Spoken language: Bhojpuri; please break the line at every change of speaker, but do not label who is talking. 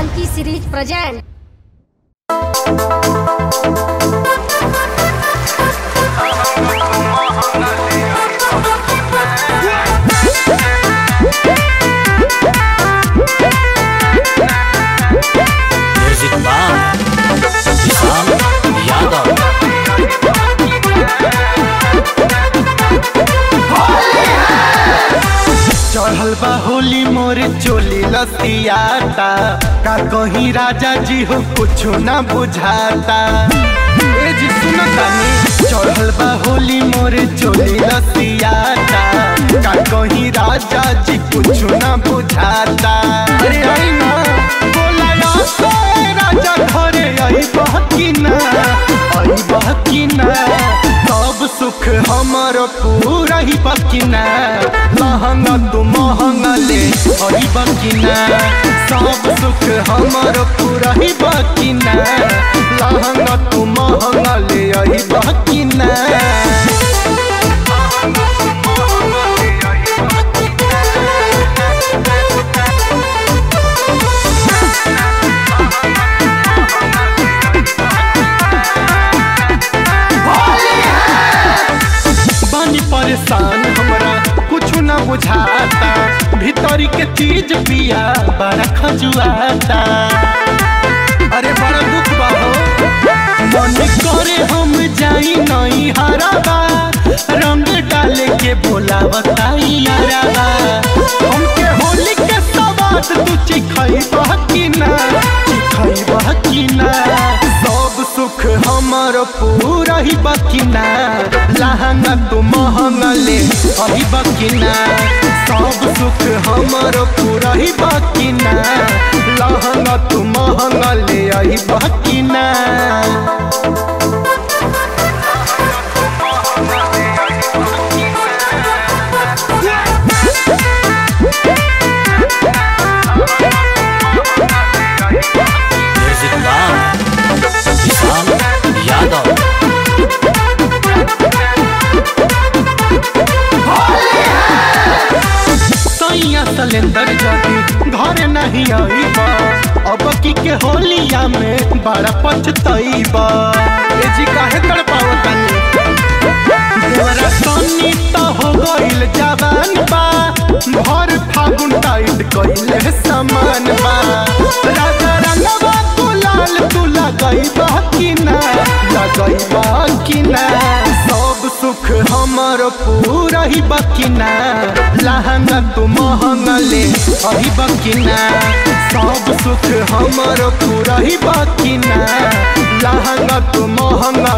Funky series present.
Music by Vishal Yadav
चढ़ल बा होली मोर चोली लसियाता का कहीं राजा जी हो कुछो ना बुझाता ए जी सुनो तानी चढ़ल बा होली मोर चोली लसियाता का कहीं राजा जी कुछो ना बुझाता अरे आई ना बोला या से राजा घरे आई बहकी ना आई बहकी ना सब सुख हमर पूरा ही बकिना महंगा तू महंगा ले हरी बकिना सब सुख हमर पूरा ही बकिना लहंगा तू महंगा ले हरी बकिना बानी परेशान हमरा कुछ ना बुझाता भीतरी के चीज पिया बड़ा खजुआता अरे बड़ा दुख बा हो मन करे हम जाई नहीं हराबा रंग डाले के बोला बताई याराबा हमके होली के सवाद तू चिखई बहकी ना चिखई बहकी ना सब सुख हमर पूरा ही बकिना लहंगा तू महंगा ले अही बकिना सब सुख हमर पूरा ही बकिना लहंगा तू महंगा ले अही बकिना
म्यूजिक बार विशाल यादव
सैया सिलेंडर जदी घर नहीं आईबा अब की के होलिया में बड़ा पछतईबा ए जी काहे तड़पावतानी देवरा सोनी तो हो गइल जवान बा भर फागुन टाइट कइले समान बा राजा रंगवा तू लाल तू लगइबा कि ना लगइबा कि ना सब सुख हमर पूरा ही बकिना लहंगा तू महंगा ले अही बकिना सब सुख हमर पूरा ही बकिना लहंगा तू महंगा